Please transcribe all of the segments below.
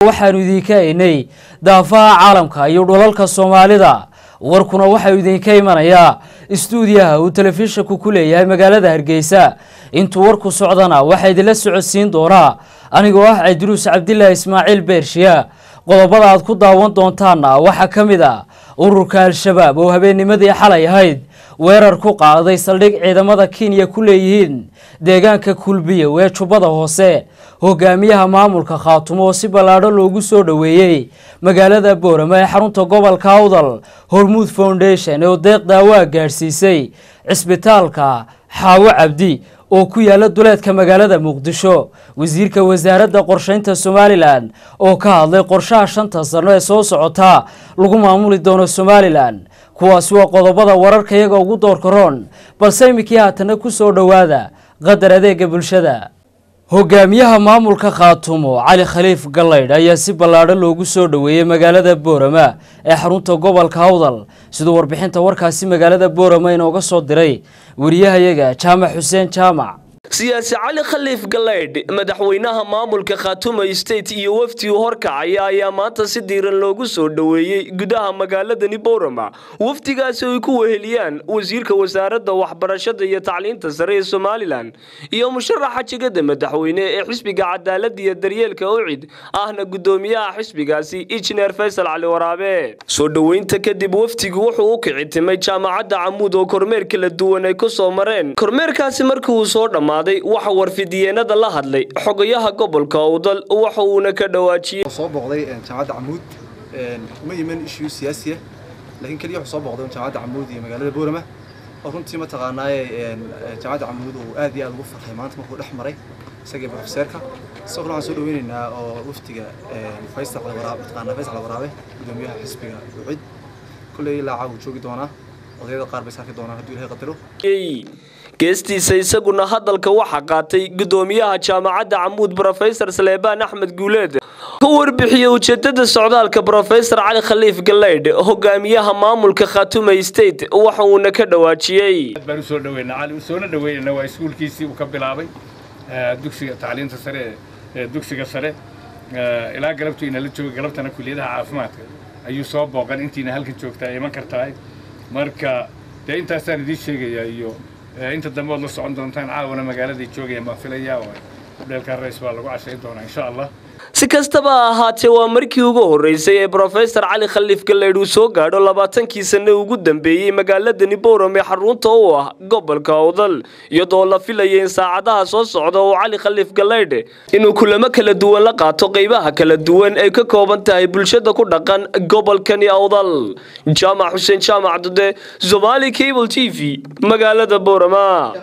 waxaanu idinka haynay daafaha caalamka iyo dhulalka soomaalida warkuna waxau idinka imanayaa istuudiyaha uu telefishanku ku leeyahay magaalada hargeysa intuu warku socdana waxaa idinla socodsiin doonaa anigoo ah cabdiruus cabdilaahi ismaaciil beershiya qodobada aad ku daawan doontaanna waxaa ka mid ah ururka al-shabaab oo habeennimadii xalay ahayd weerar ku qaaday saldhig ciidamada kenya ku leeyihiin deegaanka kulbiyow ee jubbada hoose hogaamiyaha maamulka khaatumo oo si ballaadho loogu soo dhoweeyey magaalada boorama ee xarunta gobolka awdal hormuud foundation oo deeq daawaa gaadhsiisay cisbitaalka xaawo cabdi oo ku yaala duleedka magaalada muqdisho wasiirka wasaaradda qorsheynta somalilan oo ka hadlay qorshaha shanta sano ee soo socota lagu maamuli doono somalilan kuwaasi waa qodobada wararka iyaga ugu doorka roon balse iminkii haatana ku soo dhowaada qadar adeega bulshada hogaamiyaha maamulka khaatumo cali khaliif gallaydh ayaa si ballaadho loogu soo dhoweeyey magaalada boorama ee xarunta gobolka awdal siduu warbixinta warkaasi magaalada boorama inooga soo diray wariyahayaga jaamac xuseen jaamac siyaasi cali khaliif galaydh madaxweynaha maamulka khaatuma state iyo wafdi uu horkacaya ayaa maanta si diiran loogu soo dhoweeyey gudaha magaaladani boorama wafdigaasi ay ku weheliyaan wasiirka wasaaradda waxbarashada iyo tacliinta sare ee somalilan iyo musharaxa jegada madaxweyne ee xisbiga cadaalada iyo daryeelka ucid ahna gudoomiyaha xisbigaasi injineer faysal cali waraabe soo dhoweynta kadib wafdigu wuxuu u kici timay jaamacadda camuud oo kormeer kala duwan ay ku soo mareen kormeerkaasi markii uu soo dhammaa waxa warfidiyeenada la hadlay xogayaha gobolka awdal waxa uuna ka dhawaajiyey soo booqday jaamacadda camuud uma iman ishiyu siyaasiya laakiin keliya wuxuu soo booqday jaamacadda camuud iyo magaalada boorama oo runtii mataqaanaaye jaamacadda camuud uu aad iyo aad ugu farxay maanta markuu dhex maray isagii profeseerka isaguna waxaan soo dhaweynaynaa oo waftiga faysal waraabe mataqaanaa faysal waraabe gudoomiyaha xisbiga ucid kulley ilaa caaw joogi doonaa odayada qaar bay saarki doonaan hadduu ilahay qadaro geestiisa isaguna hadalka waxaa qaatay gudoomiyaha jaamacadda camuud brofesor saleebaan axmed guuleed ka warbixiyey ujeedada socdaalka brofesor cali khaliif galaydh hogaamiyaha maamulka khatuma state waxa uuna ka dhawaajiyey baan usoo dhaweynaa cali usoona dhaweynana waa iskuulkiisii uu ka bilaabay dugsiga tacliinta sare ee dugsiga sare ilaa galabtu inala jooga galabtana kuliyadaha caafimaadka ayuu soo booqan intiina halkan joogtaa iman kartahay marka dee intaasaan idiin sheegayaa iyo inta dambe ood la socon doontaan caawana magaaladay joogayaan baan filayaa oo hudheelka rays baa lagu cashayn doonaa insha allah si kastaba ha ahaatee waa markii ugu horreysay ee brofesor cali khaliif galaydh uu soo gaadho labaatankii sanne ugu dambeeyey magaaladani bowram ee xarunta u ah gobolka awdal iyadoo la filaya in saacadaha soo socda uu cali khaliif galaydh inuu kulamo kala duwan la qaato qeybaha kala duwan ay ka kooban tahay bulshada ku dhaqan gobolkani awdal jaamac xuseen jaamac dude somali cable t v magaalada bowrama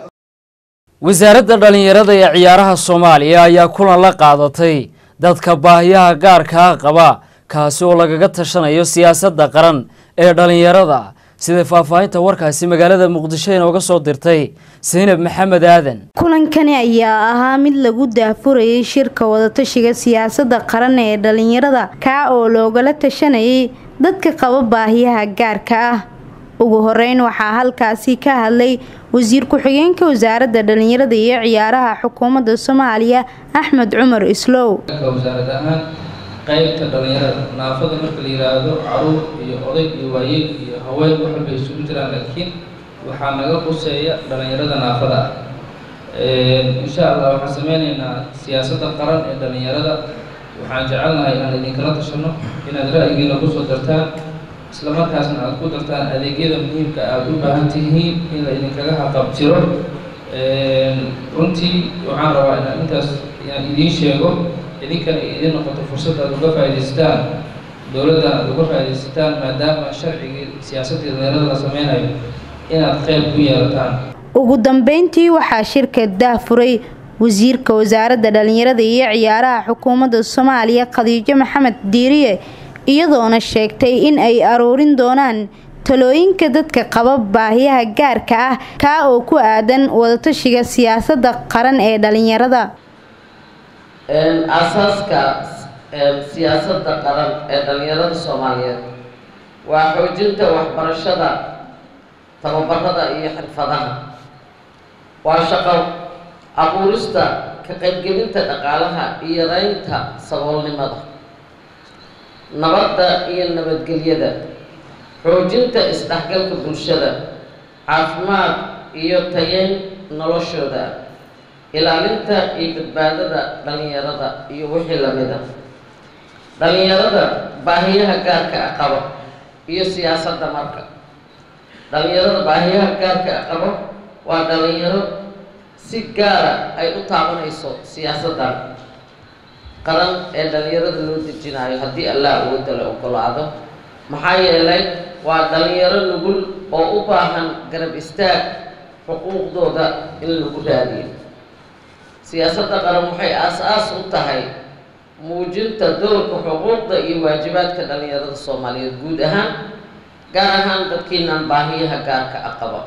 wasaaradda dhallinyarada ee ciyaaraha soomaaliya ayaa kulan la qaadatay dadka baahiyaha gaarkaa qaba kaasi oo lagaga tashanayo siyaasadda qaran ee dhallinyarada sida faahfaahinta warkaasi magaalada muqdisho inooga soo dirtay saynab maxamed aadan kulankani ayaa ahaa mid lagu daafurayay shirka wadatashiga siyaasadda qaran ee dhallinyarada kaa oo loogala tashanayay dadka qaba baahiyaha gaarka ah ugu horeyn waxaa halkaasi ka hadlay wasiir ku-xigeenka wasaaradda dhallinyarada iyo ciyaaraha xukuumadda soomaaliya axmed cumar islow wasaarad ahaan qaybta dhallinyarada naafada marka la yiraahdo caruur iyo oday iyo waayeel iyo haween wax walba isugu jiraan laakiin waxaa naga quseeya dhallinyarada naafada ah insha allah waxaan sameyneynaa siyaasadda qaran ee dhallinyarada waxaan jecelnahay inaan idinkala tashano inaad ra'yigiina kusoo dartaan isla markaasna aada ku dartaan adeegyada muhiimka aada u baahan tihiin in la idinkaga haqabtiro runtii waxaan rabaa inaan intaas inaan idiin sheego idinkana idin noqoto fursad aada uga faa'idaystaan dowladdan aada uga faa'iidaysataan maadaama sharcigii siyaasaddii dhallinyarada la sameynayo inaad qeyb ku yeelataan ugu dambeyntii waxaa shirka daafuray wasiirka wasaaradda dhallinyarada iyo ciyaaraha xukuumadda soomaaliya khadiijo maxamed diiriye iyadoona sheegtay in ay aruurin doonaan talooyinka dadka qaba baahiyaha gaarka ah kaa oo ku aadan wadatashiga siyaasadda qaran ee dhallinyarada aasaaska siyaasadda qaran ee dhallinyarada soomaaliyeed waa xoojinta waxbarashada tababarada iyo xirfadaha waa shaqo abuurista ka qaybgelinta dhaqaalaha iyo yareynta saboolnimada nabadda iyo nabadgelyada xoojinta isdhexgalka bulshada caafimaad iyo tayeyn noloshooda ilaalinta iyo badbaadada dhalinyarada iyo wixii lamida dhalinyarada baahiyaha gaarka a qabo iyo siyaasadda marka dhalinyarada baahiyaha gaarka a qabo waa dhalinyaro si gaara ay u taabanayso siyaasaddan qaran ee dhalinyarada loo dejinayo haddii allah awoodda la ogolaado maxaa yeelay waa dhalinyaro nugul oo u baahan garab istaag xuquuqdooda in lagu raadiyo siyaasadda qaran waxay aas-aas u tahay muujinta doorka xuquuqda iyo waajibaadka dhalinyarada soomaaliyeed guud ahaan gaar ahaan dadkiinan baahiyaha gaarka a qaba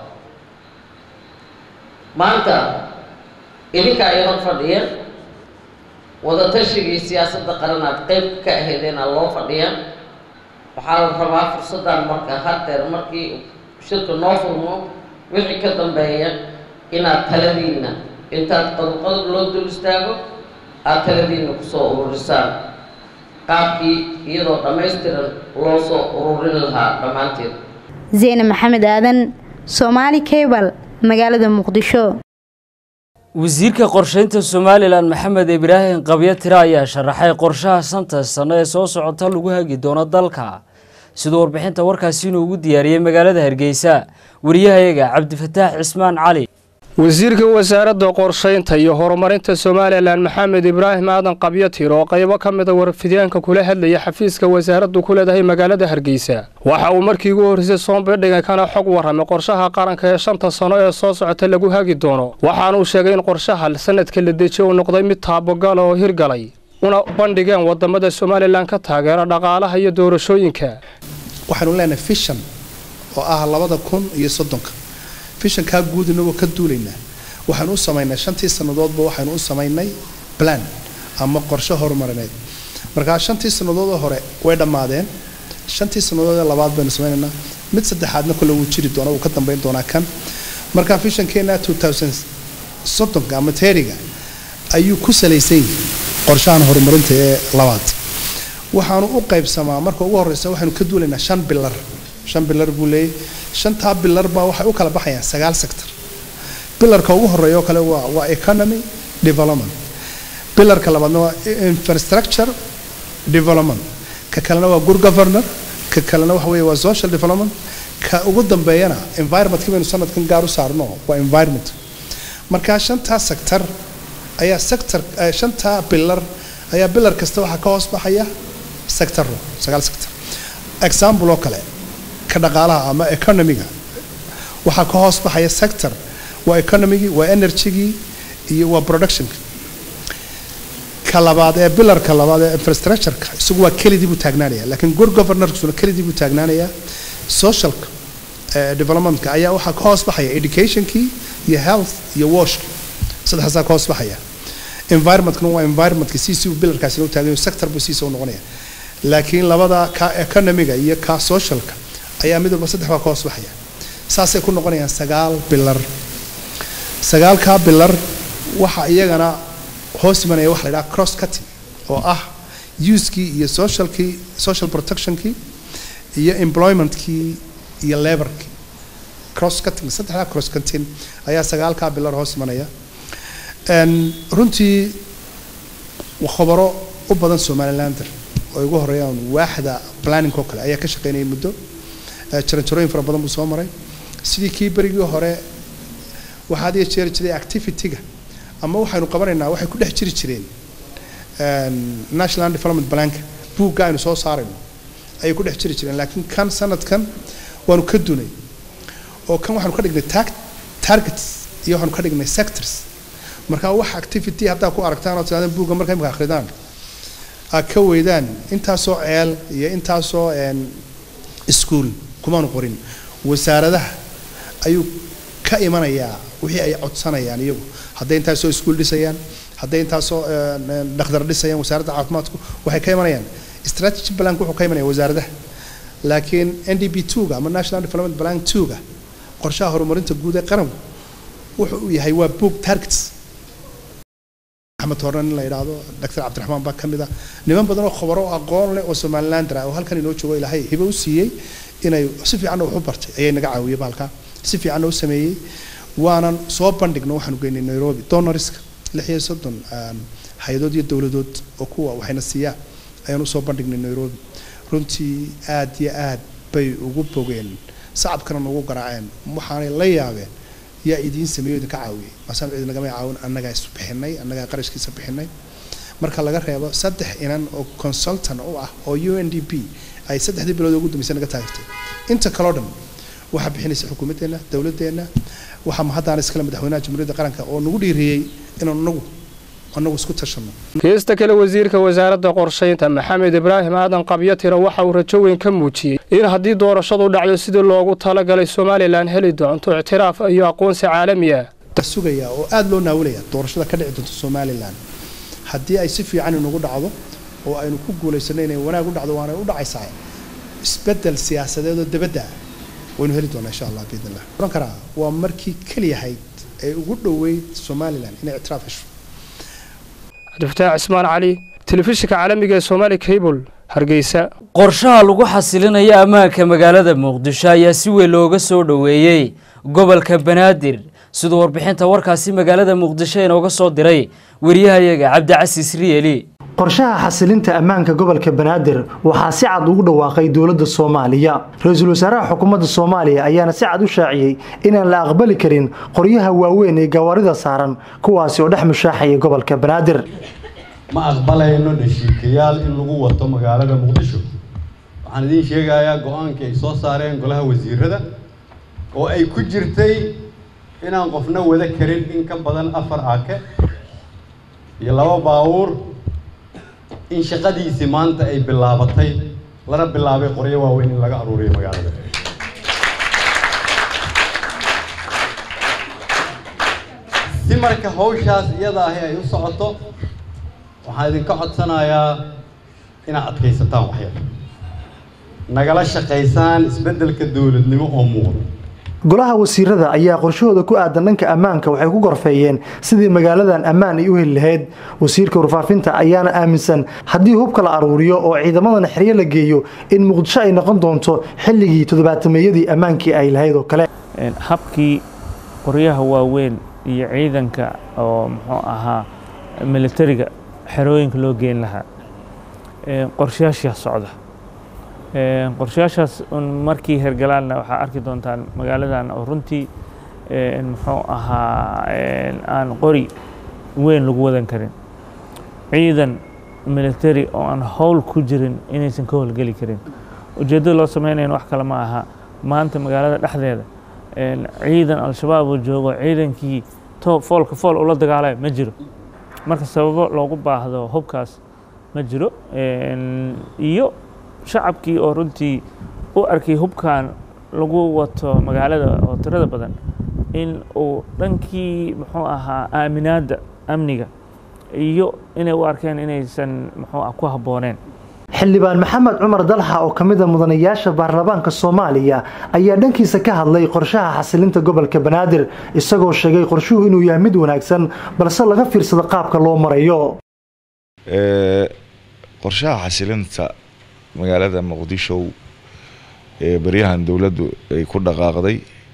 maanta idinka ay hor fadhiya wadatashigai siyaasadda qaran aad qeyb ka aheedeenaa loo fadhiya waxaa la rabaa fursaddan marka haddeer markii shirka noo furmo wixii ka dambeeya inaad taladiinna intaad qodobqodob loo dul istaago aada taladiinna kusoo ururisaan qaabkii iyadoo dhammaystiran loo soo ururin lahaa dhammaanteed zeyne maxamed aadan soomaali cable magaalada muqdisho wasiirka qorsheynta somalilan maxamed ibraahim qabyo tire ayaa sharaxay qorshaha shanta sano ee soo socota lagu hagi doono dalka siduu warbixinta warkaasi inuu ugu diyaariyey magaalada hargeysa wariyahayaga cabdifataax cismaan cali wasiirka wasaaradda qorshaynta iyo horumarinta somalilan maxamed ibraahim aadan qabyatir oo qaybo ka mida warfidyaanka kula hadlaya xafiiska wasaaraddu ku leedahay magaalada hargeysa waxa uu markii ugu horreysay soonbidhiga kana xog warramay qorshaha qaranka ee shanta sano ee soo socota lagu hagi doono waxaanuu sheegay in qorshaha sanadka la dejiye uu noqday mid taabogala oo hirgalay una bandhigeen wadamada somalilan ka taageera dhaqaalaha iyo doorashooyinka waxaanu leenahay fishan oo ah labada kun iyo soddonka fishankaa guud inagoo ka duulaynaa waxaanu u samaynay shantii sannadoodba waxaanu u samaynay plan ama qorshe horumarineed markaa shantii sannadood oo hore way dhammaadeen shantii sannadood ee labaad baynu samaynaynaa mid saddexaadna kole wuu jiri doona wuu ka dambayn doonaa kan markaa fishankeena two thousand soddonka ama teeriga ayuu ku salaysan yahay qorshahan horumarinta ee labaad waxaanu u qaybsamaa marka ugu horeysa waxaanu ka duulaynaa shan bilar shan bilar buu leeyahy shantaa bilar baa waxay u kala baxayaan sagaal sector bilarka ugu horeeya oo kale waa waa economy development bilarka labaadna waa infrastructure development ka kalena waa good governor ka kalena waxa weeye waa social development ka ugu dambeeyana environmentkii baynu sanadkan gaar u saarno waa environment markaa shantaa sector ayaa sector shantaa bilar ayaa bilar kasta waxaa ka hoos baxaya sectorro sagaal sector example oo kale ka dhaqaalaha ama economiga waxaa ka hoos baxaya sector waa economigii waa energygii iyo waa productionka ka labaad ee bilarka labaad ee infrastructureka isagu waa kelidii buu taagnaanaya laakiin good governorksuna kelidii buu taagnaanayaa socialka developmentka ayaa waxaa ka hoos baxaya educationkii iyo health iyo washki saddexdaasaa ka hoos baxaya environmentkuna waa environmentka siisii uu bilarkaasina u taagan sector buu siisa u noqonaya laakiin labada ka economiga iyo ka socialka ayaa mid walba saddex baa ka hoos baxaya saasay ku noqonayaan sagaal bilar sagaalkaa bilar waxa iyagana hoos imanaya waxa la yidhaha cross cutting oo ah usekii iyo socialkii social protectionkii iyo employmentkii iyo laborkii cross cutting saddexdaa cross cutting ayaa sagaalkaa bilar hoos imanaya runtii khobaro u badan somalilander oo ugu horeeyaan waaxda planning oo kale ayaa ka shaqeynayay muddo jaranjarooyin fara badan buu soo maray sidii kii berigii hore waxaad iyo jeeri jiray activity-ga ama waxaynu qabanaynaa waxay ku dhex jiri jireen national development planka buugga aynu soo saarayno ayay ku dhex jiri jireen laakiin kan sanadkan waanu ka dunay oo kan waxaanu ka dhignay tag targets iyo waxaanu ka dhignay sectors marka wax activity haddaa ku aragtaan oo tirahdaan buugga marka imika akhridaan aad ka weydaan intaasoo ceel iyo intaasoo iskuol kumaanu qorin wasaaradaha ayuu ka imanayaa wixii ay codsanayaan iyagu hadday intaasoo iskuol dhisayaan hadday intaasoo dhakhdar dhisayaan wasaaradda caafimaadku waxay ka imanayaan strategy plank wuxuu ka imanaya wasaaradaha laakiin n d b two-ga ama national development plan two-ga qorshaha horumarinta guud ee qaranku wuxuu yahay waa book targets axmed horre nin la yidhaahdo doctor cabdiraxmaan baa ka mid ah niman badan oo khubaro oo aqoon leh oo somalilander ah oo halkan inoo joogo ilaahay hibo u siiyey inay si fiicanna wax u bartay ayay naga caawiyey baalka si fiicanna u sameeyey waanan soo bandhigno waxaanu geynay nairobi donoriska lix iyo soddon hay-adood iyo dowladood oo kuwa waxayna siiyaan ayaan usoo bandhignay nairobi runtii aad iyo aad bay ugu bogeen sacabkana nagu garaaceen waxaanay la yaabeen yaa idiin sameeyo idinka caawiyey maasaan cid nagama caawin annagaa is bixinay annagaa qarashkiisa bixinay marka laga reebo saddex inan oo consultant u ah oo u n d p ay saddexdii bilood ugu dambeysay naga taagtay inta kaloo dhan waxaa bixinaysa xukuumaddeenna dowladdeenna waxaa mahaddaana iskale madaxweynaha jamhuuriyadda qaranka oo nagu dhiiriyey inaan nagu annagu isku tashanno heesta kale wasiirka wasaaradda qorshaynta maxamed ibraahim aadan qabyatiro waxa uu rajo weyn ka muujiyey in haddii doorashadu dhacdo sidii loogu talagalay somalilan heli doonto ictiraaf iyo aqoonsi caalami ah sugayaa oo aada loo naawilaya doorashada ka dhici doonto somalilan haddii ay si fiican inagu dhacdo oo aynu ku guulaysano inay wanaag u dhacdo waanay u dhacaysaa isbeddel siyaasadeed oo dabadda ah waynu heli doonaa insha allah biidn illah oran karaa waa markii keliyahayd ee ugu dhoweyd somalilan inay ictiraaf hesho cabdifataax cismaan cali telefishinka caalamiga ee somaali cable hargeysa qorshaha lagu xasilinayo ammaanka magaalada muqdisho ayaa si weyn looga soo dhoweeyey gobolka banaadir siduu warbixinta warkaasi magaalada muqdisho inooga soo diray wariyahayaga cabdicasiis riyeli qorshaha xasilinta ammaanka gobolka banaadir waxaa si cad ugu dhawaaqay dowladda soomaaliya ra-iisul wasaaraha xukuumadda soomaaliya ayaana si cad u shaaciyey inaan la aqbali karin qoryaha waaweyn ee gawaarida saaran kuwaasi oo dhex mushaaxaya gobolka banaadir ma aqbalayno dhashiikayaal in lagu wato magaalada muqdisho waxaan idiin sheegayaa go-aankii ay soo saareen golaha wasiirada oo ay ku jirtay inaan qofna wada karin in ka badan afar aake iyo laba baawuur in shaqadiisii maanta ay bilaabatay lana bilaabay qoryo waaweyn in laga aruuriyo magaalada si marka hawshaas iyada ahi ay u socoto waxaan idinka codsanayaa inaad adkaysataan waxyar nagala shaqaysaan isbeddelka dowladnimo oo muuqda golaha wasiirada ayaa qorshahooda ku aadan dhanka ammaanka waxay ku gorfeeyeen sidii magaaladan ammaan ay u heli lahayd wasiirka warfaafinta ayaana aaminsan haddii hubka la aruuriyo oo ciidamadana xeryo la geeyo in muqdisho ay noqon doonto xilligii toddobaatameeyadii ammaankii ay lahayd oo kale habkii qoryaha waaweyn iyo ciidanka oo muxuu ahaa militariga xerooyinka loo geen lahaa qorshayaashaa socda qorshayaashaas markii hergalaanna waxaa arki doontaan magaaladan oo runtii muxuu ahaa aan qori weyn lagu wadan karin ciidan military oo aan howl ku jirin inaysan ka howlgeli karin ujeeddada loo sameynayan wax kale ma aha maanta magaalada dhexdeeda ciidan al-shabaab oo joogo ciidankii toob foolka fool ula dagaalaya ma jiro marka sababo loogu baahdo hubkaas ma jiro iyo shacabkii oo runtii u arkay hubkan lagu wato magaalada oo tirada badan in uu dhankii muxuu ahaa aaminaadda amniga iyo inay u arkeen inaysan muxuu ah ku habbooneen xildhibaan maxamed cumar dalxa oo ka mid a mudanayaasha baarlamaanka soomaaliya ayaa dhankiisa ka hadlay qorshaha xasilinta gobolka banaadir isagoo sheegay qorshuhu inuu yahay mid wanaagsan balse laga fiirsado qaabka loo marayo qorshaha xasilinta magaalada muqdisho ee baryahan dowladdu ay ku dhaqaaqday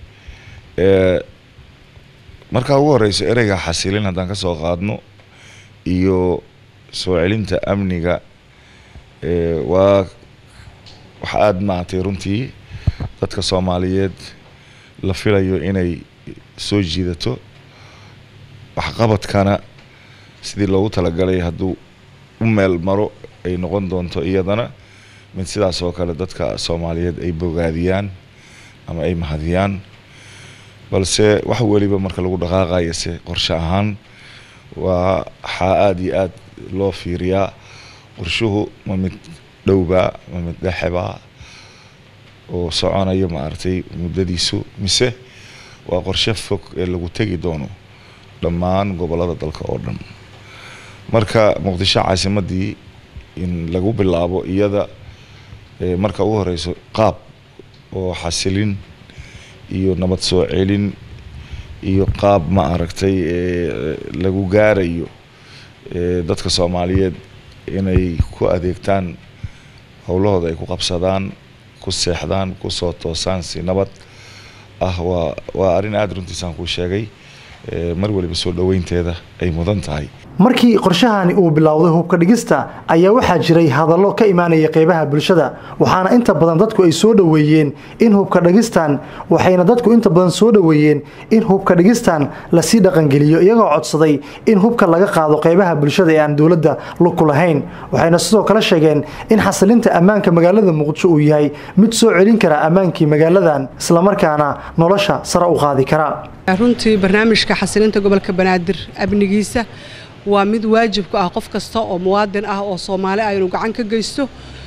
markaa ugu horeyso ereyga xasilin haddaan ka soo qaadno iyo soo celinta amniga waa waxa aada maaragtay runtii dadka soomaaliyeed la filayo inay soo jiidato waxqabadkana sidii loogu talagalay hadduu u meel maro ay noqon doonto iyadana mid sidaas oo kale dadka soomaaliyeed ay bogaadiyaan ama ay mahadiyaan balse wax weliba marka lagu dhaqaaqayo se qorshe ahaan waa waxaa aada iyo aada loo fiiriyaa qorshuhu ma mid dhowbaa ma mid dhexebaa oo soconayo maaragtay muddadiisu mise waa qorshe fog ee lagu tegi doono dhammaan gobollada dalka oo dhan marka muqdisho caasimadii in lagu bilaabo iyada marka ugu horeyso qaab oo xasilin iyo nabad soo celin iyo qaab ma aragtay lagu gaarayo dadka soomaaliyeed inay ku adeegtaan howlahooda ay ku qabsadaan ku seexdaan kusoo toosaan si nabad ah waa waa arrin aada runtiisaan kuu sheegay mar waliba soo dhoweynteeda ay mudan tahay markii qorshahani uu bilowday hubka dhigista ayaa waxaa jiray hadallo ka imaanaya qeybaha bulshada waxaana inta badan dadku ay soo dhoweeyeen in hubka dhigistan waxayna dadku inta badan soo dhoweeyeen in hubka dhigistan lasii dhaqangeliyo iyagoo codsaday in hubka laga qaado qeybaha bulshada ee aan dowladda lugku lahayn waxayna sidoo kale sheegeen in xasilinta ammaanka magaalada muqdisho uu yahay mid soo celin kara ammaankii magaaladan islamarkaana nolosha sare u qaadi kara runtii barnaamijka xasilinta gobolka banaadir amnigiisa waa mid waajib ku ah qof kasta oo muwaadin ah oo soomaali ah inuu gacan ka geysto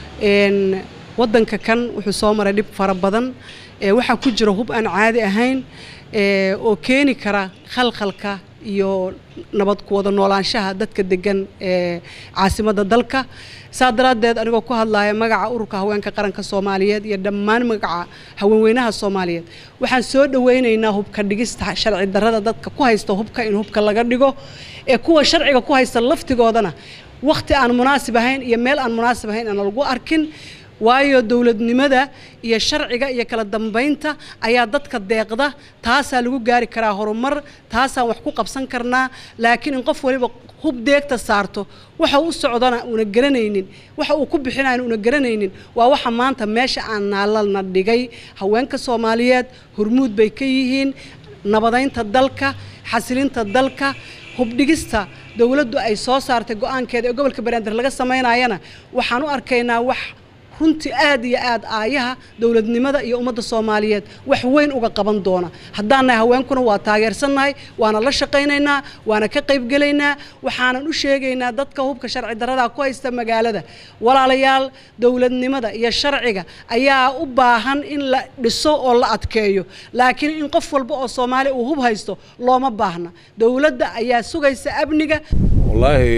wadanka kan wuxuu soo maray dhib fara badan waxaa ku jira hub aan caadi ahayn oo keeni kara khalkhalka iyo nabad ku wada noolaanshaha dadka degan ee caasimadda dalka saa daraaddeed anigoo ku hadlaya magaca ururka haweenka qaranka soomaaliyeed iyo dhammaan magaca haweenweynaha soomaaliyeed waxaan soo dhoweynaynaa hubka dhigista sharci darrada dadka ku haysta hubka in hubka laga dhigo ee kuwa sharciga ku haysta laftigoodana wakhti aan munaasib ahayn iyo meel aan munaasib ahayn aan lagu arkin waayo dowladnimada iyo sharciga iyo kala dambaynta ayaa dadka deeqda taasaa lagu gaari karaa horumar taasaan wax ku qabsan karnaa laakiin in qof waliba hub deegta saarto waxa u socdana una garanaynin waxa uu ku bixinayo una garanaynin waa waxa maanta meesha aan naalalna dhigay haweenka soomaaliyeed hormuud bay ka yihiin nabadaynta dalka xasilinta dalka hubdhigista dowladdu ay soo saartay go-aankeeda ee gobolka banaadir laga samaynayana waxaan u arkaynaa wax runtii aad iyo aad aayaha dowladnimada iyo ummadda soomaaliyeed wax weyn uga qaban doona haddaannahay haweenkuna waa taageersannahay waana la shaqaynaynaa waana ka qaybgelaynaa waxaanan u sheegaynaa dadka hubka sharci darrada ku haysta magaalada walaalayaal dowladnimada iyo sharciga ayaa u baahan in la dhiso oo la adkeeyo laakiin in qof walba oo soomaali uu hub haysto looma baahna dowladda ayaa sugaysa amniga wallaahi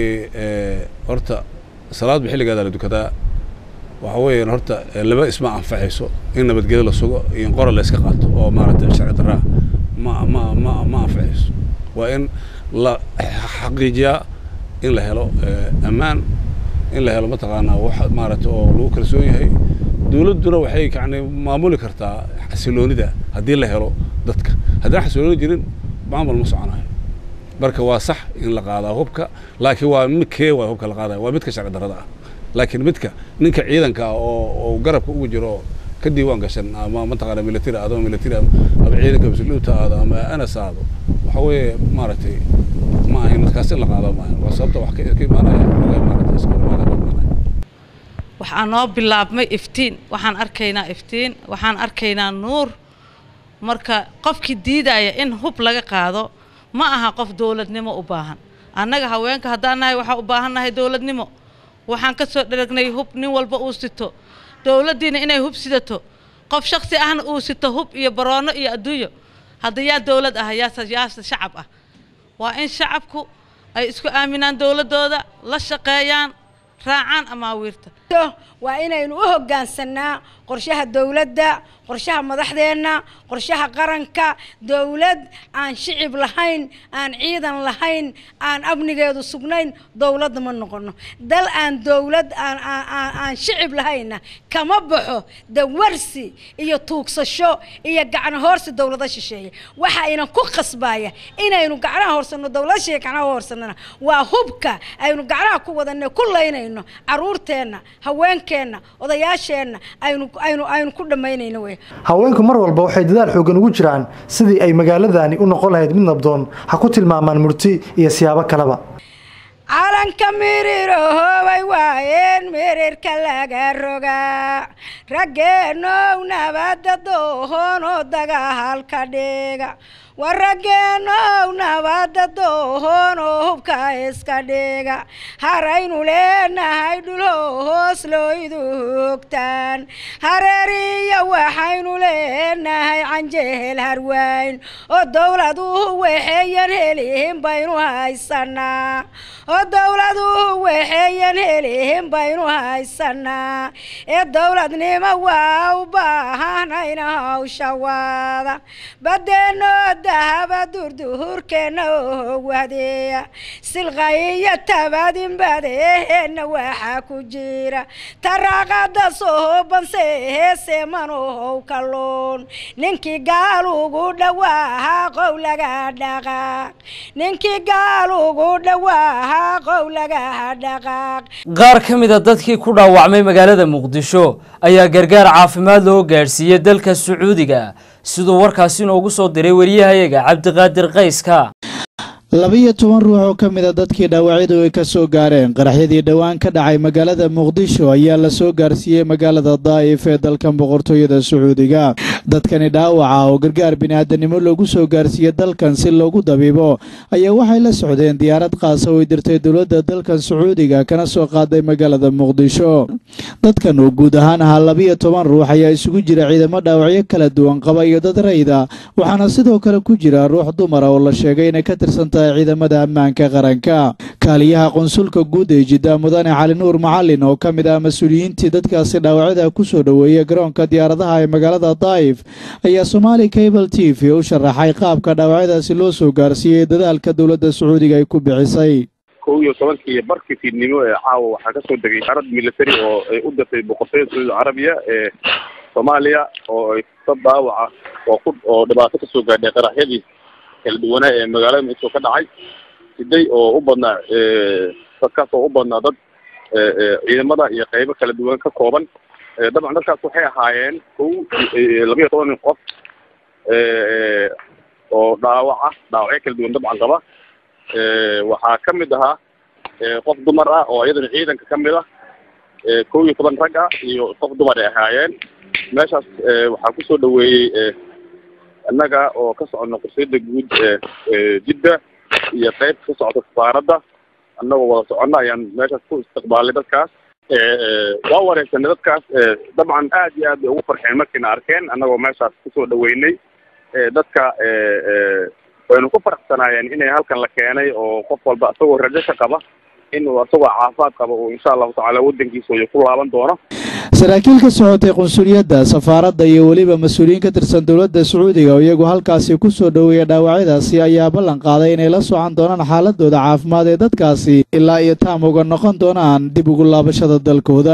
horta salaadba xilligeeda la dukadaa waxa weeyaan horta laba isma anfacayso in nabadgelyo la sugo iyo in qora la iska qaato oo maaragtay sharci darraa ma ma ma ma anfacayso waa in la xaqiijiyaa in la helo ammaan in la helo mataqaanaa wax maaragtay oo lagu kalsoon yahay dowladduna waxay yacni maamuli kartaa xasiloonida haddii la helo dadka haddaan xasilooni jirin maamul ma soconayo marka waa sax in la qaadaa hubka laakiin waa midkee waa hubka la qaadaya waa midka sharci darrada ah laakiin midka ninka ciidanka ah oo oo garabka ugu jiro ka diiwaan gashan ama mataqaana military aado military ama ciidanka masluuta aado ama anas aado waxa weeye maaragtay ma ahayn markaas in la qaado ma ahayn waa sababta wax ka imaanaya maaragtay iska imaanaya waxaa noo bilaabmay iftiin waxaan arkaynaa iftiin waxaan arkaynaa nuur marka qofkii diidaya in hub laga qaado ma aha qof dowladnimo u baahan annaga haweenka haddaan nahay waxaa u baahan nahay dowladnimo waxaan ka soo dharagnay hub nin walba uu sito dowladdiina inay hub sidato qof shaksi ahna uu sito hub iyo baroono iyo adduunyo hadda yaa dowlad ah yaase yaase shacab ah waa in shacabku ay isku aaminaan dowladdooda la shaqeeyaan raacaan amaawiirta waa inaynu u hoggaansanaa qorshaha dowladda qorshaha madaxdeenna qorshaha qaranka dowlad aan shicib lahayn aan ciidan lahayn aan amnigeedu sugnayn dowladda ma noqono dal aan dowlad aan aan shicib lahaynna kama baxo dawarsi iyo tuugsasho iyo gacno hoorsi dowlada shisheeye waxa aynan ku qasbaya inaynu gacnaha hoorsanno dowlada shisheeye gacnaha hoorsanana waa hubka aynu gacnaha ku wadanno ku laynayno caruurteenna haweenkeenna odayaasheenna aynu aynu aynu ku dhammaynayno wey haweenku mar walba waxay dadaal xoogan ugu jiraan sidii ay magaaladani u noqon lahayd mid nabdoon ha ku tilmaamaan murti iyo siyaabo kaleba calanka mirirohoobay waayeen mirirka laga rogaa raggeenow nabadda doohoon oo dagaalka dhiga war raggeenow nabadda doohoon oo hubka iska dhiga haraynu leenahay dhulho hoos looydu hogtaan hareeriya waxaynu leenahay canjehel harwayn oo dowladuhu waxeeyan helihin baynu haysanaa oo dowladuhu waxayan helihin baynu haysanaa ee dowladnimo waa u baahanayna hawsha waada badeenoo dahaba durduhurkeenna oo wadeeya silqayiyo tabadinbadeeheenna waxaa ku jira taraaqada soobanse heese manohow kalluun ninkii gaal ugu dhawaahaa qow laga dhaqaaq ninkii gaal ugu dhawaahaa qow laga dhaqaaq qaar ka mid a dadkii ku dhaawacmay magaalada muqdisho ayaa gargaar caafimaad loo gaadhsiiyey dalka sacuudiga siduu warkaasi inoogu soo diray wariyahayaga cabdiqaadir qayska labiyo toban ruux oo ka mid a dadkii dhaawacyadu ay ka soo gaareen qaraxyadii dhowaan ka dhacay magaalada muqdisho ayaa la soo gaarsiiyey magaalada daa'if ee dalkan boqortooyada sacuudiga dadkani dhaawaca oo gargaar bini'aadanimo loogu soo gaarsiiyey dalkan si loogu dabiibo ayaa waxay la socdeen diyaarad qaasa oo ay dirtay dowladda dalkan sacuudiga kana soo qaaday magaalada muqdisho dadkan oo guud ahaan ahaa labiyo toban ruux ayaa isugu jira ciidamo dhaawacyo kala duwan qaba iyo dad rayda waxaana sidoo kale ku jira ruux dumara oo la sheegay inay ka tirsan ciidamada ammaanka qaranka kaaliyaha qonsulka guud ee jidda mudane cali nuur macalin oo ka mid ah mas-uuliyiintii dadkaasi dhaawacyada ku soo dhoweeyey garoonka diyaaradaha ee magaalada daa'if ayaa somaali cable t v u sharaxay qaabka dhaawacyadaasi loo soo gaarsiiyey dadaalka dowladda sacuudiga ay ku bixisay kow iyo tobankii barkii fiidnimo ee caawa waxaa kasoo degay diyaarad military oo ay u dirtay boqortooyada sacuudi carabiya ee soomaaliya oo ay dad dhaawaca oo ku oo dhibaato kasoo gaadhay qaraxyadii kala duwanaa ee magaalada muqdisho ka dhacay siday oo u badnaa dadkaas oo u badnaa dad ciidamada iyo qeybo kala duwan ka kooban dabcan dadkaas waxay ahaayeen kow labiyo toban qof oo dhaawac ah dhaawacyo kala duwan dabcan qaba waxaa ka mid ahaa qof dumar ah oo iyadana ciidanka ka mid ah kow iyo toban rag ah iyo qof dumar ay ahaayeen meeshaas waxaa kusoo dhaweeyey annaga oo ka socono qursiyada guud jidda iyo qayb ka socota safaaradda annagoo wada soconna ayaan meeshaas ku istiqbaalnay dadkaas waa wareegsanay dadkaas dabcan aad iyo aad bay ugu farxeen markiina arkeen annagoo meeshaas kusoo dhaweynay dadka waynu ku faraxsanaayeen inay halkan la keenay oo qof walba isagoo rajo ka qaba inuu isagoo caafimaad qaba uu insha allahu tacaala waddankiisa iyo ku laaban doono saraakiil ka socotay qunsuliyadda safaaradda iyo weliba mas-uuliyiin ka tirsan dowladda sacuudiga oo iyagu halkaasi ku soo dhoweeya dhaawacyadaasi ayaa ballan qaaday inay la socon doonaan xaaladooda caafimaad ee dadkaasi ilaa iyo taam uga noqon doonaan dib ugu laabashada dalkooda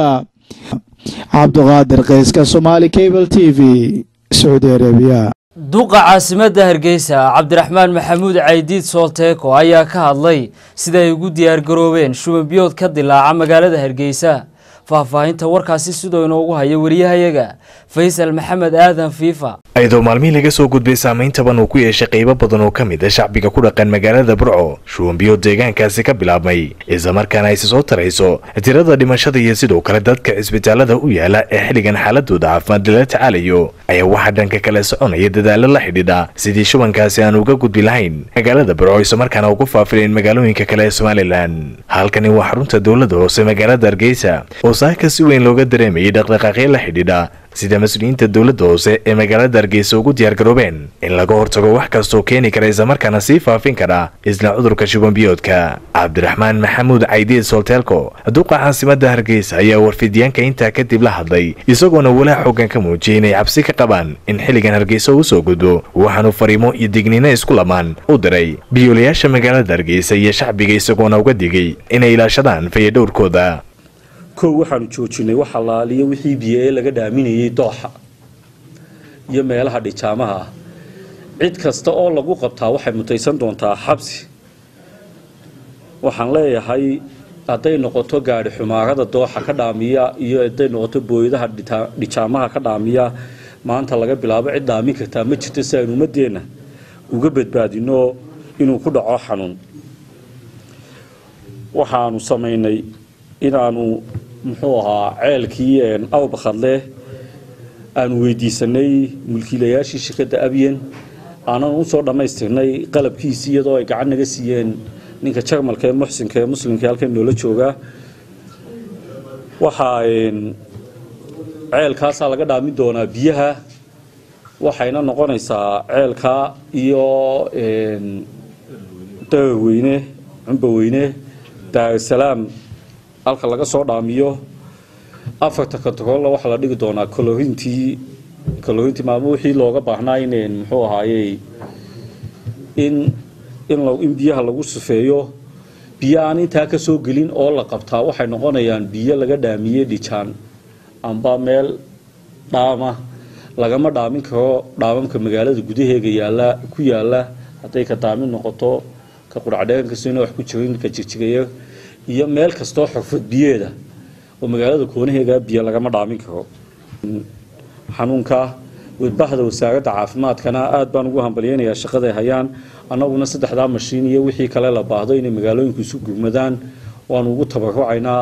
cabduqaadir qayska somaali cable t v sacuudi arabiya duqa caasimadda hargeysa cabdiraxmaan maxamuud caydiid soolteeko ayaa ka hadlay sida ay ugu diyaargaroobeen shubanbiyood ka dilaaca magaalada hargeysa faahfaahinta warkaasi sidoo inoogu haya wariyahayaga faysal maxamed aadan fiifa ayadoo maalmihii laga soo gudbay saamayntaban uu ku yeeshay qaybo badan oo ka mid a shacbiga ku dhaqan magaalada burco shubanbiyood deegaankaasi ka bilaabmay islamarkaana aysi soo tarayso tirada dhimashada iyo sidoo kale dadka cisbitaalada u yaala ee xilligan xaaladooda caafimaad lala tacaalayo ayaa waxaa dhanka kale soconaya dadaalo la xidhiidha sidii shubankaasi aan uga gudbi lahayn magaalada burco islamarkaana ugu faafilayn magaalooyinka kale ee somalilan halkani waa xarunta dowladda hoose magaalada hargeysa oo saaka si weyn looga dareemayay dhaqdhaqaaqyo la xidhiidha sida mas-uuliyiinta dowladda hoose ee magaalada hargeysa ugu diyaargaroobeen in laga hortago wax kastoo keeni kara islamarkaana sii faafin kara isla cudurka shubanbiyoodka cabdiraxmaan maxamuud caydiid solteelko duqa caasimadda hargeysa ayaa warfidyaanka intaa kadib la hadlay isagoona walaa xoogan ka muujiyay inay cabsi ka qabaan in xilligan hargeysa uu soo gudbo waxaanu fariimo iyo digniino isku lamaan u diray biyoolayaasha magaalada hargeysa iyo shacbiga isagoona uga digay inay ilaashadaan fayadhowrkooda kow waxaanu joojinay wax allaaliyo wixii biyo ee laga dhaaminayay dooxa iyo meelaha dhijaamaha ah cid kasta oo lagu qabtaa waxay mutaysan doontaa xabsi waxaan leeyahay hadday noqoto gaadhi xumaarada dooxa ka dhaamiya iyo hadday noqoto booyadaha dhijaamaha ka dhaamiya maanta laga bilaabo cid dhaamin kartaa ma jirto si aynu ummadeenna uga badbaadino inuu ku dhaco xanuun waxaanu samaynay inaanu muxuu ahaa ceelkii awbakadle aanu weydiisanay mulkiilayaashii shirkadda abyen aanan usoo dhammaystirnay qalabkiisii iyadoo ay gacan naga siiyeen ninka jarmalka ee muxsinka ee muslimka halkan noola joogaa waxaa ceelkaasaa laga dhaamin doonaa biyaha waxayna noqonaysaa ceelkaa iyo daraweyne cumbaweyne daarusalaam halka laga soo dhaamiyo afarta katrolla waxaa la dhigi doonaa kalorintii kalorintii maamo wixii looga baahnaa ineen muxuu ahaayey in in in biyaha lagu sufeeyo biyo aan intaa ka soo gelin oo la qabtaa waxay noqonayaan biyo laga dhaamiyey dhijaan amba meel dhaama lagama dhaamin karo dhaamamka magaalada gudaheega yaala ku yaala hadday ka daamin noqoto ka quracdheegan kastona wax ku jirin ka jirjigaya iyo meel kastoo xurfad biyeeda oo magaalada koonaheega biyo lagama dhaamin karo xanuunka wadbahda wasaaradda caafimaadkana aad baan ugu hambalyeynayaa shaqaday hayaan annaguna saddexdaa mashiin iyo wixii kale la baahdo inay magaalooyinku isu gurmadaan waanu ugu tabarucaynaa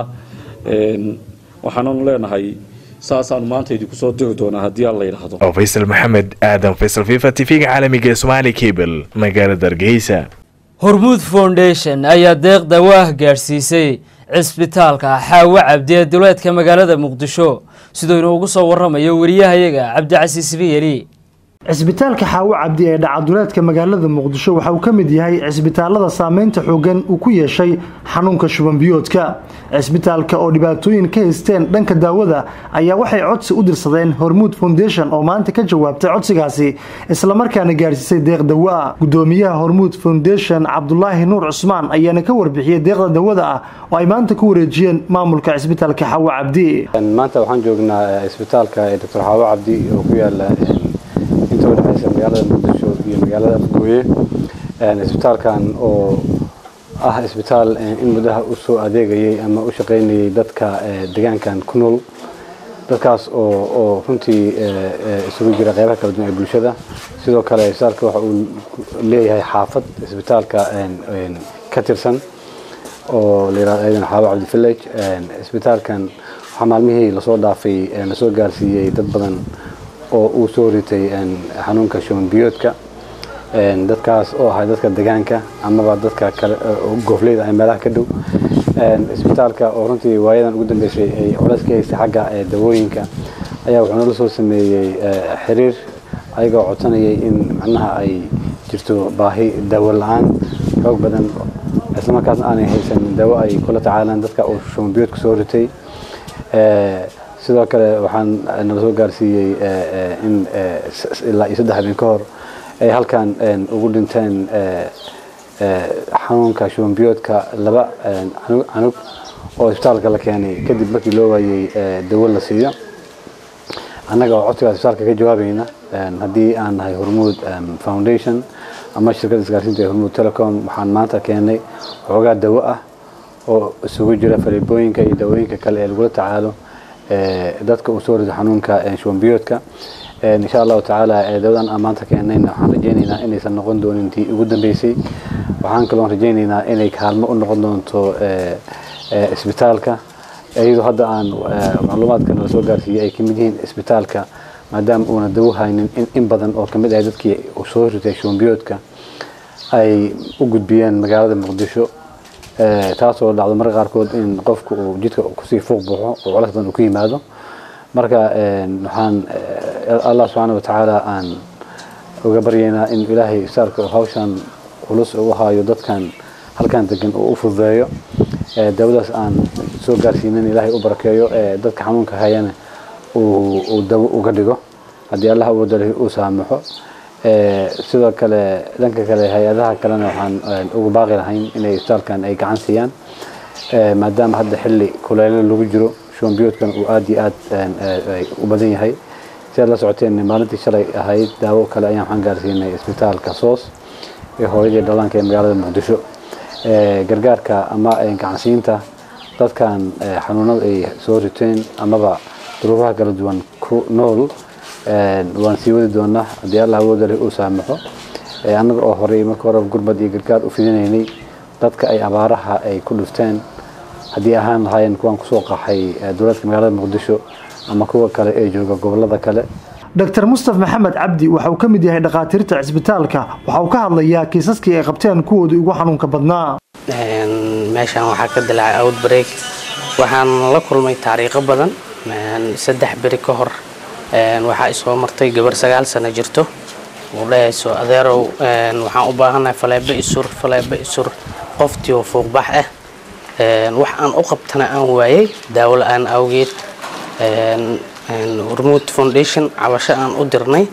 waxaananu leenahay saasaanu maanta idinku soo diri doonaa haddii alla yidhaahdo oo faysal maxamed aadan faysal fifa tv-ga caalamiga ee somaali cable magaalada hargeysa hormuud foundation ayaa deeq dawaah gaadhsiisay cisbitaalka xaawo cabdi ee duleedka magaalada muqdisho siduu inoogu soo waramayo wariyahayaga cabdicasiis riyeli cisbitaalka xaawo cabdi ee dhacaduleedka magaalada muqdisho waxa uu ka mid yahay cisbitaalada saameynta xoogan uu ku yeeshay xanuunka shubanbiyoodka cisbitaalka oo dhibaatooyin ka haysteen dhanka daawada ayaa waxay codsi u dirsadeen hormuud foundation oo maanta ka jawaabtay codsigaasi islamarkaana gaadhsiisay deeq dawo ah gudoomiyaha hormuud foundation cabdulaahi nuur cusmaan ayaana ka warbixiyey deeqda dawada ah oo ay maanta ku wareejiyeen maamulka cisbitaalka xaawo cabdi maanta waxaan joognaa cisbitaalka ee doctor xaawo cabdi oo ku yaala inta u dhexaysa magaalada muqdisho iyo magaalada afgooye cisbitaalkan oo ah cisbitaal in muddaha u soo adeegayay ama u shaqaynayay dadka deegaankan ku nool dadkaas oo oo runtii isugu jira qeybaha kala duwan ee bulshada sidoo kale cisbitaalka waxa uu leeyahay xaafad cisbitaalka ka tirsan oo la yirahdo ayadana xaawo cabdi village cisbitaalkan waxaa maalmihii lasoo dhaafay lasoo gaarsiiyey dad badan oo uu soo ritay xanuunka shuban biyoodka dadkaas oo ahay dadka deegaanka amaba dadka kale goofleyda ay meelaha ka dhow isbitaalka oo runtii waayadan ugu dambeysay ay culays ka haystay xagga dawooyinka ayaa wuxuu nala soo sameeyey xiriir ayagoo codsanayay in macnaha ay jirto baahi daawo la-aan xoog badan islamarkaasna aanay haysan daawo ay kula tacaalaan dadka uu shuban biyoodka soo ritay sidoo kale waxaan nala soo gaarsiiyey in ilaa iyo saddex habeen ka hor ay halkan ugu dhinteen xanuunka shubanbiyoodka laba canug oo isbitaalka la keenay kadib markii loo waayey dawo la siiyo annaga oo codsigaas isbitaalka ka jawaabayna haddii aan nahay hormuud foundation ama shirkadda isgaarsiinta ee hormuud telecom waxaan maanta keenay waxoogaa dawo ah oo isugu jira faleebooyinka iyo dawooyinka kale ee lagula tacaalo dadka uu soo rido xanuunka shubanbiyoodka insha allahu tacaala dawadan aan maanta keenayna waxaan rajaynaynaa inaysan noqon doonin tii ugu dambeysay waxaan kaloo rajaynaynaa inay kaalmo u noqon doonto isbitaalka iyadoo hadda aan macluumaadka nala soo gaarsiiyey ay kamid yihiin isbitaalka maadaama uuna dawo haynin in badan oo kamid ah dadkii uu soo ritay shubanbiyoodka ay u gudbiyeen magaalada muqdisho taasoo dhacdo marka qaarkood in qofku uu jidka kusii fuuq baxo oo culays badan uu ku yimaado marka waxaan allah subxaana watacaala aan uga baryaynaa in ilaahay isbitaalka uu hawshan culus u hayo dadkan halkan degan uu u fududeeyo dawadaas aan soo gaarsiinin ilaahay u barakeeyo dadka xanuunka hayana uu dawo uga dhigo haddii allah awoodale uu saamaxo sidoo kale dhanka kale hay-adaha kalena waxaan ugu baaqi lahayn inay isbitaalkan ay gacan siiyaan maadaama hadda xilli kuleelo lagu jiro shubanbiyoodkan uu aada iyo aad u badan yahay si aad la socoteen maalintii shalay ahayd daawo kale ayaan waxaan gaarsiinay isbitaalka soos ee hooyadii dhallaanka ee magaalada muqdisho gargaarka ama gacansiinta dadkan xanuunada ay soo riteen amaba duruufaha kala duwan ku nool waan sii wadi doonaa haddii allah awooda leh uu saamaxo annaga oo horey marka hore gurbad iyo gargaar u fidinaynay dadka ay abaaraha ay ku dhufteen haddii ahaan lahaayeen kuwaan kusoo qaxay dowladka magaalada muqdisho ama kuwa kale ee jooga gobolada kale dr mustaf maxamed cabdi waxa uu ka mid yahay dhakhaatiirta cisbitaalka waxa uu ka hadlayaa kiisaskii ay qabteen kuwoodii ugu xanuunka badnaa meeshaan waxaa ka dilaacay outbreak waxaan la kulmay taariikho badan saddex beri ka hor waxaa isoo martay gabar sagaal sano jirto uu dhahayso adeerow waxaan u baahanahay faleebo isur faleebo isur qoftii oo fuuqbax ah wax aan u qabtana aan waayay daawo la-aan awgeed hormuud foundation cabasho aan u dirnay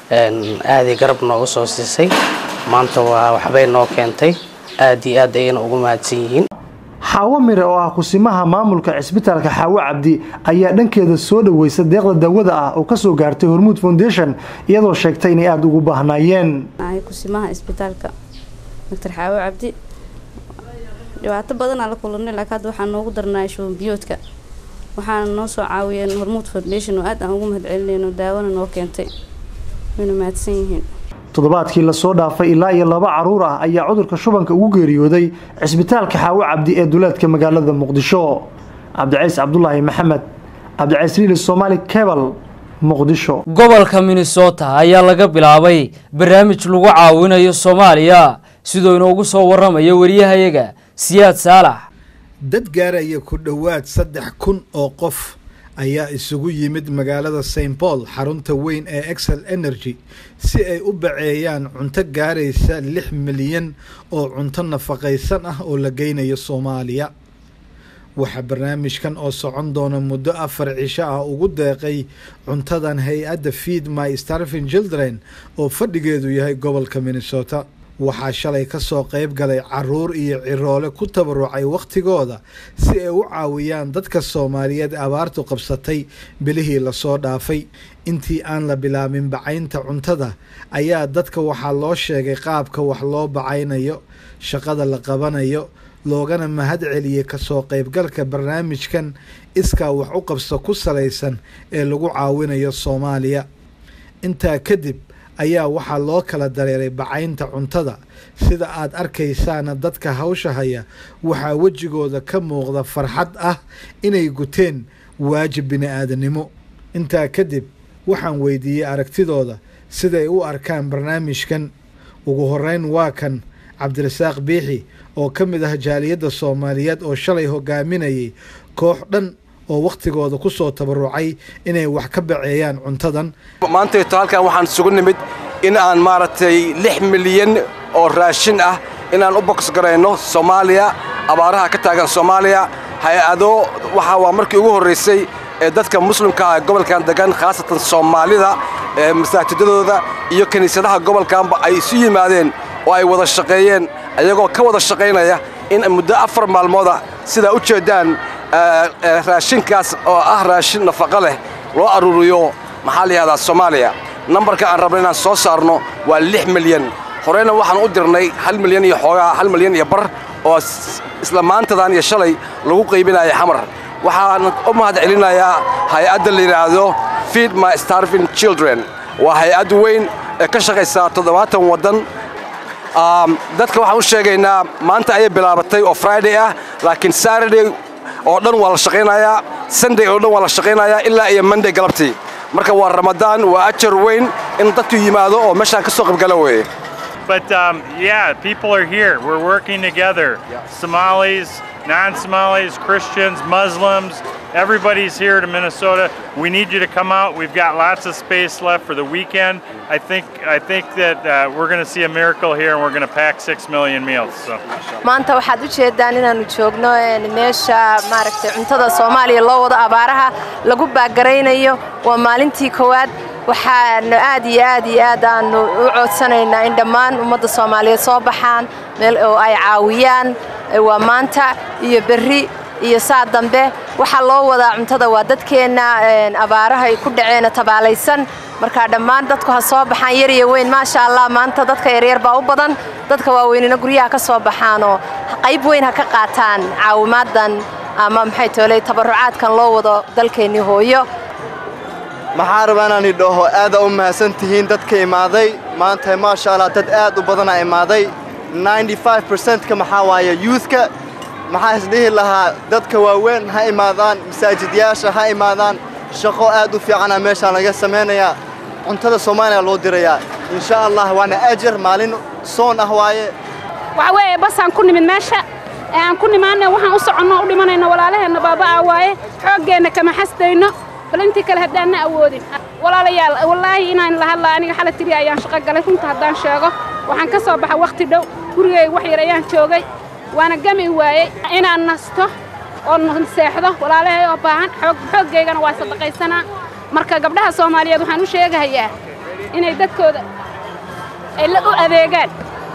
aaday garab nooga soo siisay maanta waa waxbay noo keentay aad iyo aad ayayna ugu mahadsan yihiin xaawo mire oo ah kusimaha maamulka cisbitaalka xaawo cabdi ayaa dhankeeda soo dhaweysa deeqda daawada ah oo kasoo gaartay hormuud foundation iyadoo sheegtay inay aada ugu baahnaayeen kusimaha cisbitaalka doctor xaawo cabdi dhibaato badanaa la kulanay laakiin hadda waxaa noogu darnaa shubanbiyoodka waxaana noo soo caawiyeen hormuud foundation oo aad aan ugu mahadcelinayno daawona noo keentay wayna mahadsan yihiin toddobaadkii lasoo dhaafay ilaa iyo laba caruur ah ayaa cudurka shubanka ugu geeriyooday cisbitaalka xaawo cabdi ee duleedka magaalada muqdisho cabdicays cabdulaahi maxamed cabdicays riili somaali kebal muqdisho gobolka minnesota ayaa laga bilaabay barnaamij lagu caawinayo soomaaliya sidoo inoogu soo waramayo wariyahayaga siyaad saalax dad gaaraya ku dhowaad saddex kun oo qof ayaa isugu yimid magaalada st paul xarunta weyn ee excel energy si ay u baceeyaan cunto gaaraysa lix milyan oo cunto nafaqaysan ah oo la geynayo soomaaliya waxaa barnaamijkan oo socon doona muddo afar cisho ah ugu deeqay cuntadan hay-adda feed my starving children oo fadhigeedu yahay gobolka minnesota waxaa shalay ka soo qayb galay caruur iyo ciroole ku tabarucay wakhtigooda si ay u caawiyaan dadka soomaaliyeed abaartu qabsatay bilihii lasoo dhaafay intii aan la bilaabin bacaynta cuntada ayaa dadka waxaa loo sheegay qaabka wax loo bacaynayo shaqada la qabanayo loogana mahad celiyey kasoo qaybgalka barnaamijkan iskaa wax u qabso ku salaysan ee lagu caawinayo soomaaliya intaa kadib ayaa waxaa loo kala dareeray bacaynta cuntada sida aad arkaysaana dadka hawsha haya waxaa wejigooda ka muuqda farxad ah inay guteen waajib bini-aadanimo intaa kadib waxaan weydiiyey aragtidooda siday u arkaan barnaamijkan ugu horeyn waa kan cabdirasaaq biixi oo ka mid ah jaaliyadda soomaaliyeed oo shalay hogaaminayay koox dhan oo wakhtigooda ku soo tabarucay inay wax ka baceeyaan cuntadan maantayto halkan waxaan isugu nimid in aan maaragtay lix milyan oo raashin ah inaan u boks garayno soomaaliya abaaraha ka taagan soomaaliya hay-ado waxaa waa markii ugu horraysay ee dadka muslimka ah gobolkan degan khaasatan soomaalida ee masaajidadooda iyo kiniisadaha gobolkanba ay isu yimaadeen oo ay wada shaqeeyeen ayagoo ka wada shaqaynaya in muddo afar maalmooda sidaa u jeeddaan raashinkaas oo ah raashin nafaqo leh loo aruuriyo maxaa la yihahdaa soomaaliya nambarka aan rabno inaan soo saarno waa lix milyan horeyna waxaan u dirnay hal milyan iyo xoogaa hal milyan iyo bar oo isla maantadan iyo shalay lagu qaybinaya xamar waxaan u mahad celinayaa hay-adda la yidhaahdo feed my starving children waa hay-ad weyn ee ka shaqaysaa toddobaatan waddan dadka waxaan u sheegaynaa maanta ayay bilaabatay oo friday ah laakiin saturday oo dhan waa la shaqaynayaa sunday oo dhan waa la shaqaynayaa ilaa iyo monday galabtii marka waa ramadaan waa ajar weyn in dadku yimaado oo meeshaan ka soo qaybgala weeye But um, yeah, people are here. We're working together. Somalis, non Somalis, Christians, Muslims, everybody's here to Minnesota. We need you to come out. We've got lots of space left for the weekend. I think I think that uh, we're going to see a miracle here, and we're going to pack six million meals. So. maanta waxaad u jeedaan inaannu joogno meesha maaragtay cuntada soomaaliya loo wado abaaraha lagu baagaraynayo waa maalintii koowaad waxaanu aad iyo aad iyo aad aanu u coodsanaynaa in dhammaan ummadda soomaaliyeed soo baxaan meel oo ay caawiyaan waa maanta iyo berri iyo saa dambe waxaa loo wadaa cuntada waa dadkeenna abaaraha ay ku dhaceena tabaalaysan marka dhammaan dadku ha soo baxaan yar iyo weyn maasha allah maanta dadka yaryar baa u badan dadka waaweynina guryaha ka soo baxaanoo qayb weyn ha ka qaataan caawimaadan ama maxay tooley tabarucaadkan loo wado dalkeennii hooyo maxaa rabaa inaan idhaho aada u mahadsan tihiin dadka imaaday maanta maasha allah dad aad u badanaa imaaday 95%ka maxaa waaye youthka maxaa isdhihi lahaa dadka waaweyn ha imaadaan masaajidyaasha ha imaadaan shaqo aad u fiicana meeshaan laga samaynayaa cuntada soomaaliya loo dirayaa insha allah waana ajar maalin soon ah waaye waxa weeye basaan ku nimid meesha ee aan ku nimaana waxaan u soconno u dhimanayno walaalaheenna baaba'aa waaye xooggeenna kama xasdayno bal intii kale haddaanna awoodin walaalayaal wallaahi inaan la hadlaa aniga xala tiri ayaan shaqo galay runta haddaan sheego waxaan ka soo baxa wakhti dhow gurigayga wax yar ayaan joogay waana gami waayey inaan nasto oo seexdo walaalahay oo baahan xoog xooggaygana waa sadaqaysanaa marka gabdhaha soomaaliyeed waxaan u sheegahayaa inay dadkooda ay la u adeegaan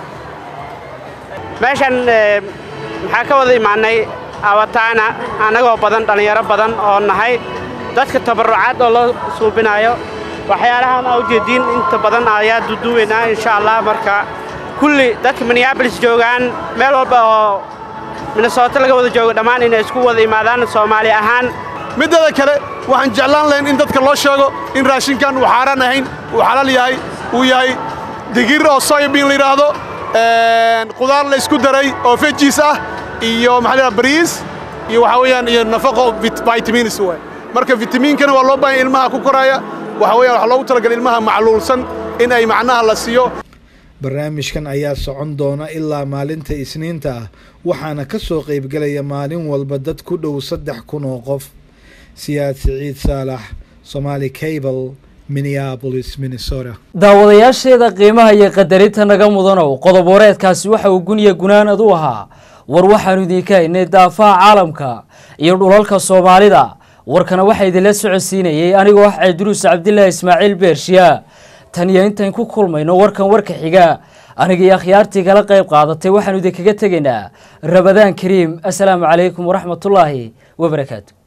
meeshan maxaa ka wada imaannay awataana annagoo badan dhallinyaro badan oo nahay dadka tabarrucaad oo loo suubinayo waxyaalahan aa ujeediin inta badan ayaa duduweynaa insha allah marka kulli dadka minneabolis joogaan meel walba oo minnesooto laga wada joogo dhammaan inay isku wada imaadaan soomaali ahaan midada kale waxaan jeclaan lahayn in dadka loo sheego in raashinkan uu xaaraan ahayn uu xalaal yahay uu yahay digir oo soyabin la yidhaahdo qudaar la isku daray oo fejiis ah iyo maxaa la bariis iyo waxaa weeyaan iyo nafaqo vitamins waay marka vitamiinkana waa loo baahan ilmaha ku koraya waxa weeyaan waxaa loogu talagalay ilmaha macluulsan in ay macnaha la siiyo barnaamijkan ayaa socon doona ilaa maalinta isniinta ah waxaana ka soo qaybgelaya maalin walba dad ku dhow saddex kun oo qof siyaad siciid saalax somaali cable minneapolis minnesota daawadayaasheeda qiimaha iyo qadarinta naga mudanow qodob wareedkaasi waxa uu guniya gunaanad u ahaa war waxaanu idinka haynay daafaha caalamka iyo dhulalka soomaalida warkana waxaa idinla socodsiinayay anigoo ah cabdiruus cabdilaahi ismaaciil beershiya tan iyo intayn ku kulmayno warkan warka xiga aniga iyo akhyaartii kala qayb qaadatay waxaanu idinkaga tegaynaa rabadaan kariim assalaamu calaykum waraxmatullaahi wabarakaatu